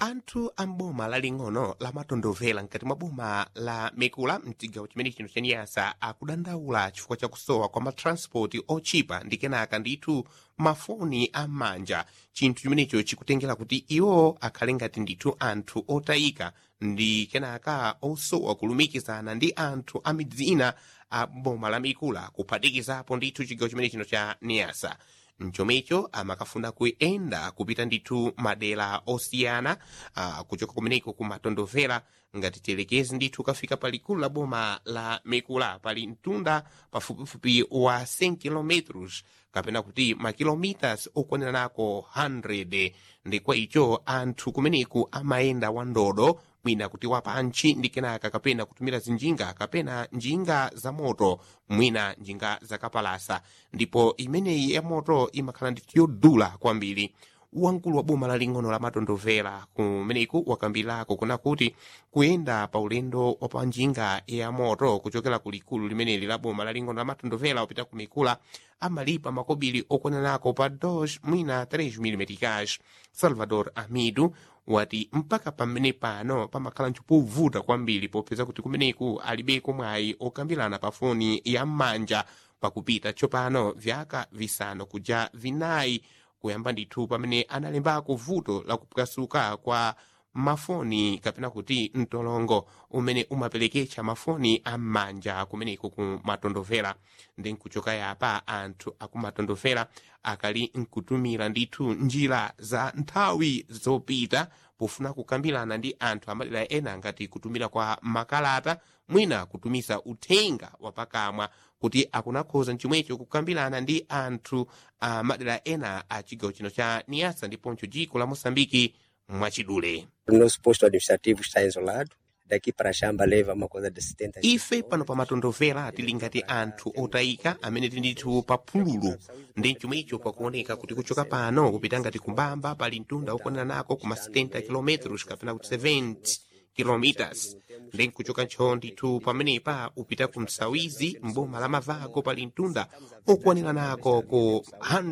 anthu a m'boma laling'ono lamatondovera mkati mwa boma la mikula mchigawo chimene chino chaniyasa akudandaula chifukwa chakusowa kwa matranspoti ochipa ndi kenaka ndithu mafoni am'manja chinthu chimenecho chikutengera kuti iwo akhale ngati ndithu anthu otayika ndi kenaka osowa kulumikizana ndi anthu a midzi ina a boma la mikula kuphatikizapo ndithu chigawo chimene chino cha niyasa mchomecho amakafuna kuyenda kupita ndithu madera osiyana uh, kuchoka kumeneko kumatondovera ngati telekezi ndithu kafika palikulu la boma la mikula pali mtunda pafupifupi wa 100 kilometros kapena kuti makilomitas okwanira nako 100 ndi kwa icho anthu kumeneku amayenda wandodo mwina kuti wapanchi ndi kenaka kapena kutumira zinjinga kapena njinga za moto mwina njinga zakapalasa ndipo imeneyi ya moto imakhala ndithu yodula kwambiri wamkulu wa boma laling'ono la matondovera kumeneku wakambirako kuna kuti kuyenda pa ulendo wa pa njinga ya moto kuchokera ku likulu limeneli la boma laling'ono la matondovera kupita ku mikula amalipa makobiri okwananako pa 2 mwina 3 mm cash salvador amidu wati mpaka pamene pano pamakhala nchopovuta kwambiri popeza kuti kumeneku alibeko mwayi okambirana pa foni ya m'manja pakupita tsopano vyaka visanu kuja vinayi kuyamba ndithu pamene analembako vuto la kupwasuka kwa mafoni kapena kuti mtolongo umene umapereketsa mafoni am'manja kumeneko kumatondovera ndi nkuchoka yapa anthu akumatondovera akali nkutumira ndithu njira za nthawi zopita pofuna kukambirana ndi anthu amadera ena ngati kutumira kwa makalata mwina kutumisa uthenga wapakamwa kuti akunakhoza chomwecho kukambirana ndi anthu a madera ena a chigawo chino cha niyasa ndiponso dziko la moçambike mwachidule O nosso posto administrativo está isolado. Daqui para Xamba leva uma coisa de 70 ife pano pa matondovera tili ngati anthu otayika amene tili ndithu pa phululu ndi chomwecho pakuoneka kuti kuchoka pano kupita ngati kumbamba pali mtunda okwanira nako kuma 70 km kapena kuti 70 kilometers ndi nkuchoka ntchoo ndithu pamenepa upita ku msawizi mboma la mavako pali mtunda okwanira nako ku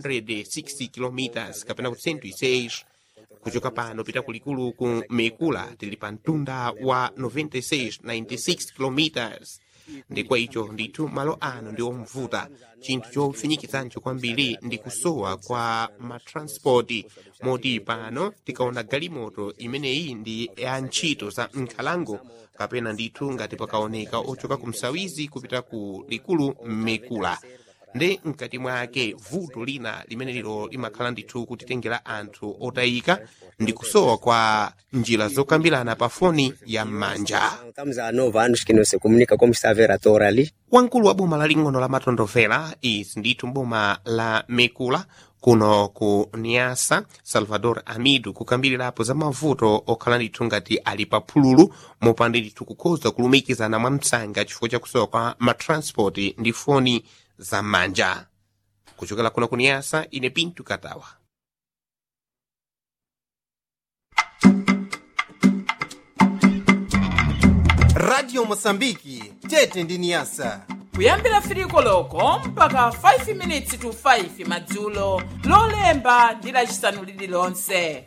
160 kilometers kapena kuti 106 kuchoka pano pita kulikulu ku mekula tili pa mtunda wa 96 96 kilometers ndi kwa icho ndithu malo ano ndi omvuta chinthu chofinyikitsancho kwambiri ndi kusowa kwa matranspoti moti pano tikaona galimoto imeneyi ndi ya ntchito za nkhalango kapena ndithu ngati pakaoneka ochoka ku msawizi kupita ku likulu mekula ndi mkati mwake vuto lina limene lilo limakhala ndithu kutitengera anthu otayika ndi kusowa kwa njira zokambirana pa foni ya m'manja Estamos há nove anos que não se comunica como está a ver a tora ali. wamkulu wa boma laling'ono la matondovera izi ndithu mboma la mekula kuno ku niasa salvador amidu kukambirirapo za mavuto okhala ndithu ngati ali pa phululu mopanda ndithu kukhoza kulumikizana mwa msanga chifukwa chakusowa kwa matranspoti ndi foni za m'manja kuchokera kuno ku niasa ine pintu katawa radio mosambiki tete ndi niyasa kuyambira firiko loko mpaka 5 minutes to 5 madzulo lolemba ndi lacisanu lililonse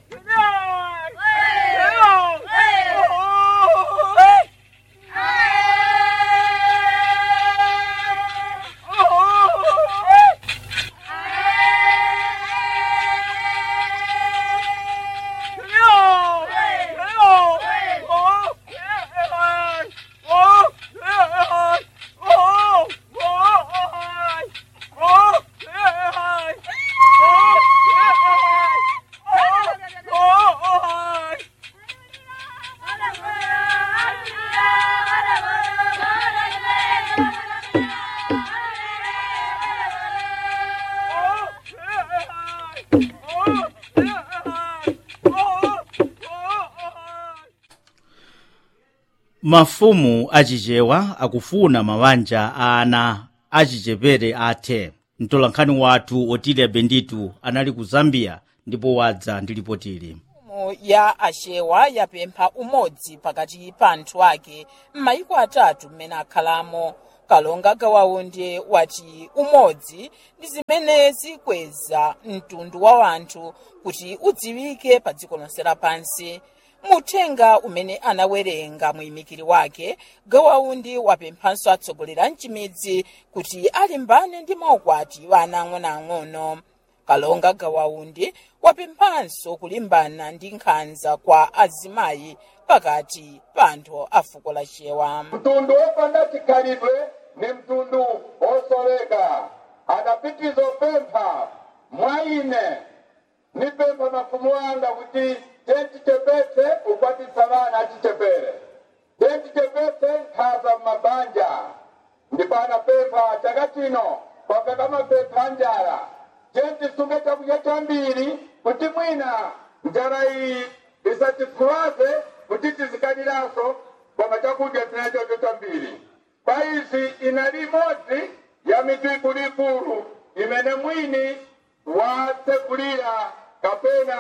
mafumu achichewa akufuna mabanja a ana achichepere athe mtolankhani wathu otilya benditu anali ku zambia ndipo wadza ndi lipotili mfumu ya achewa yapempha umodzi pakati pa anthu ake m'mayiko atatu mmene akhalamo kalonga gawaundi wati umodzi ndi zimene zikweza mtundu wa anthu kuti udziwike pa dziko lonse lapansi muthenga umene anawerenga muyimikiri wake gawaundi wapemphanso atsogoleri a mchimidzi kuti alimbane ndi maukwati wa ana ang'onoang'ono kalonga gawaundi wapemphanso kulimbana ndi nkhanza kwa azimayi pakati pa anthu a fuko la chewa mtundu wopanda chikhalidwe ni mtundu wosoleka adapitiza opempha mwa ine nipempha mafumu anga kuti tentichepetse ukwatisa vana achichepere tentichepetse nkhaza mmabanja ndipo anapempha chaka chino kwapeka mapempha njala tentisunge chakudya chambiri kuti mwina njala iyi isatifuwaze kuti tizikaniranso koma chakudya tinachocho chambiri kwa izi inali imodzi ya mitu ikuluikulu imene mwini watsegulira kapena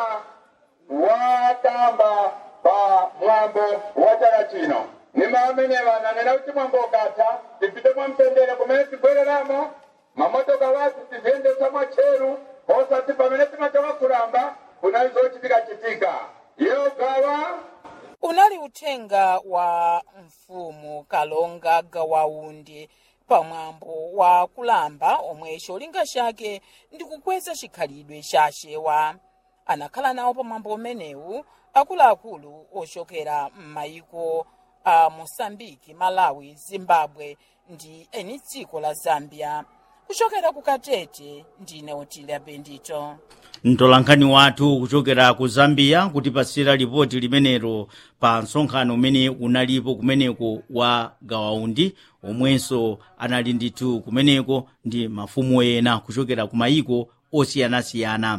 watamba pa mwambo wa chaka chino nima amenewa nanena kuti mwambo ukatha tipite mwamtendere kumene tibwereramo mamotoka wathu tiziyendesa mwatcheru osati pamene timachoka kulamba kunali zochitika-chitika iyo gawa unali uthenga wa mfumu kalonga gawaundi pamwambo wa kulamba omwe cholinga chake ndi kukweza chikhalidwe cha chewa anakhala nawo pamwambo umenewu akuluakulu ochokera m'mayiko a mosambiki malawi zimbabwe ndi eni dziko la zambia kuchokera ku katete ndine otilia bendito mtolankhani wathu kuchokera ku zambia kutipasira lipoti limenelo pa msonkhano umene unalipo kumeneko wa gawaundi omwenso anali ndithu kumeneko ndi mafumu ena kuchokera ku mayiko osiyanasiyana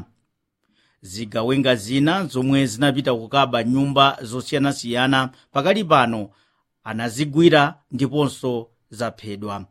zigawenga zina zomwe zinapita kukaba nyumba zosiyanasiyana pakali pano anazigwira ndiponso zaphedwa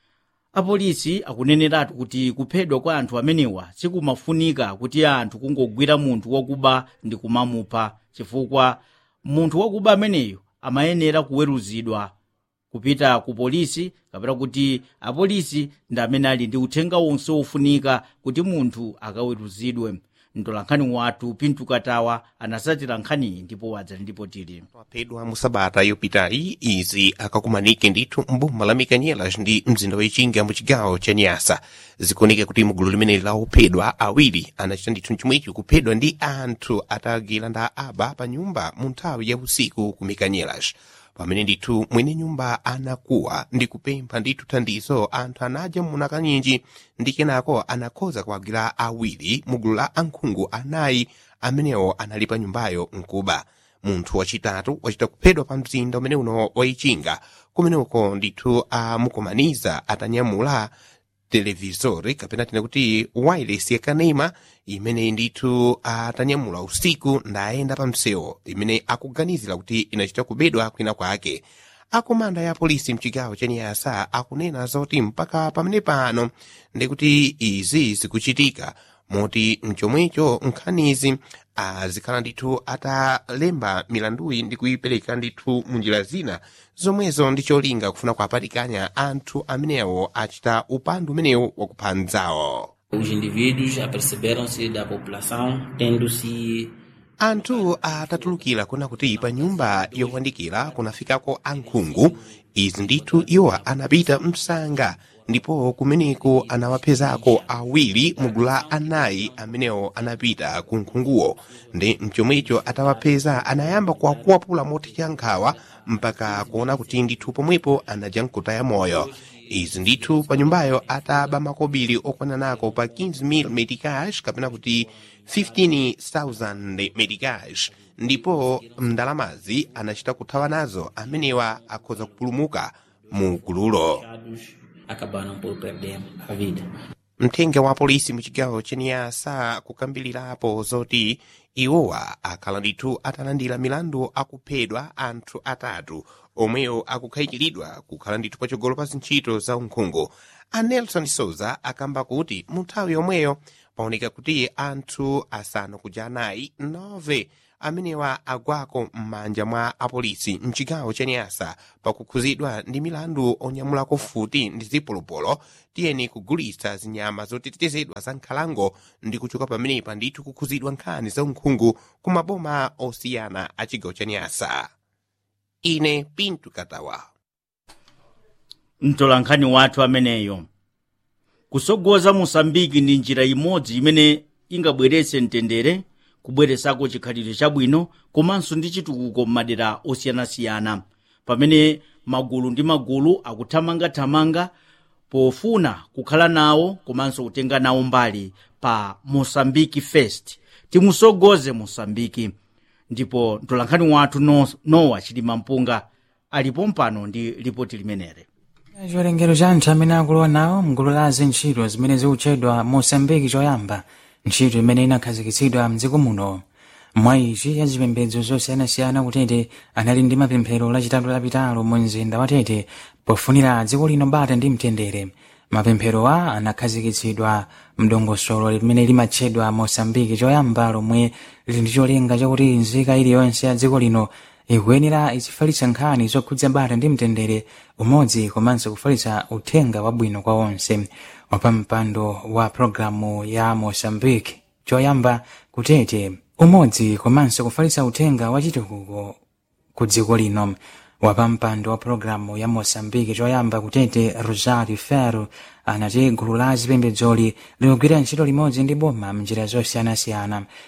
apolisi akuneneratu kuti kuphedwa kwa anthu amenewa sikumafunika kuti anthu kungogwira munthu wakuba ndi kumamupha chifukwa munthu wakuba ameneyo amayenera kuweruzidwa kupita ku polisi kapena kuti apolisi ndi amene ali ndi uthenga wonse wofunika kuti munthu akaweruzidwe mtolankhani wathu pintu katawa anasatira nkhaniyi ndipo wadza ndipo tili waphedwa mu sabata yopitayi izi akakumanike ndithu mboma la mikanyelas ndi mzinda wachinga mu chigawo cha nyasa zikuoneka kuti mugulu limeneli la ophedwa awiri anachita ndithu mchomwechi kuphedwa ndi anthu atagwira nda aba pa nyumba mu nthawi ya usiku ku mikanyelas pamene ndithu mwene nyumba anakuwa ndi kupempha ndithu thandizo anthu anadya muna kanyinji ndi kenako anakhoza kuwagwira awiri mu gulu la ankhungu anayi amenewo anali pa nyumbayo mkuba munthu wachitatu wachita kuphedwa pa mzinda umene uno waichinga kumeneko ndithu amukumaniza atanyamula televisori kapena tine kuti wireless yakanema imene ndithu atanyamula usiku ndayenda pa msewu imene akuganizira kuti inachita kubedwa kwina kwake akomanda ya polisi mchigawo cha nyasa akunena zoti mpaka pamene pano ndikuti izi zikuchitika moti mchomwecho nkhanizi azikhala ndithu atalemba milanduyi ndi kuyipereka ndithu munjira zina zomwezo ndi cholinga kufuna kuapatikanya anthu amenewo achita upandu umenewu wakupha mdzawo Os indivíduos aperceberam-se da população tendo-se anthu atatulukira kuna kuti pa nyumba yokandikira kunafikako ankhungu izi ndithu iwo anapita msanga ndipo kumeneko anawapezako awiri mugulu la anayi amenewo anapita ku nkhunguwo ndi mchomwecho atawapeza anayamba kuwakuwapula mothekera nkhawa mpaka kuona kuti ndithu pomwepo anadya nkutaya moyo izi ndithu pa nyumbayo ataba makobiri okwana nako pa 15,000 medicage kapena kuti 15,000 medicage ndipo mndalamazi anachita kuthawa nazo amenewa akhoza kupulumuka mu gululo fechados acabaram por perder a vida. mthenga wa polisi mu chigawo cha niyasa kukambilirapo zoti iwowa akhala ndithu atalandira milandu akuphedwa anthu atatu omwewo akukhayikiridwa kukhala ndithu patsogolo pa zintchito za unkhungu a nelson souza akamba kuti mu nthawi yomweyo paoneka kuti anthu asanu kuja anayi nove amenewa agwako m'manja mwa apolisi mchigawo cha nyasa pakukhuzidwa ndi milandu onyamulako futi ndi zipolopolo tiyeni kugulitsa zinyama zotetezedwa za nkhalango ndi kuchoka pamenepa ndithu kukhuzidwa nkhani za unkhungu ku maboma osiyana a chigawo cha nyasa ine pintu katawa mtolankhani wathu ameneyo kusogoza mosambiki ndi njira imodzi imene ingabweretse mtendere kubweresako chikhalidwe chabwino komanso ndi chitukuko m'madera osiyanasiyana pamene magulu ndi magulu akuthamangathamanga pofuna kukhala nawo komanso kutenga nawo mbali pa mosambiki fest timusogoze mosambiki ndipo mtolankhani wathu no, nowa chilima mpunga alipo mpano ndi ripoti limenere chiwerengero cha anthu amene akulowa nawo mgulu la zintchito zimene zikutchedwa mosambiki choyamba ntchito imene inakhazikitsidwa mdziko muno mwa izi ya zipembedzo zosiyanasiyana kutete anali ndi mapemphero lachitatu lapitalo mu mzinda wa tete pofunira dziko lino bata ndi mtendere mapempherowa anakhazikitsidwa mdongosolo limene limatchedwa mosambiki choyamba lomwe lili ndi cholinga chakuti nzika iliyonse ya dziko lino ikuyenera izifalitsa nkhani zokhudza bata ndi mtendere umodzi komanso kufalitsa uthenga wabwino kwa onse wapampando wa programu ya mosambiki choyamba kutete umodzi komanso kufalitsa uthenga wachitukuko ku dziko lino wapampando wa programu ya mosambiki choyamba kutete rosario ferro anati gulu la zipembedzoli likugwira ntchito limodzi ndi boma mnjira zosiyanasiyana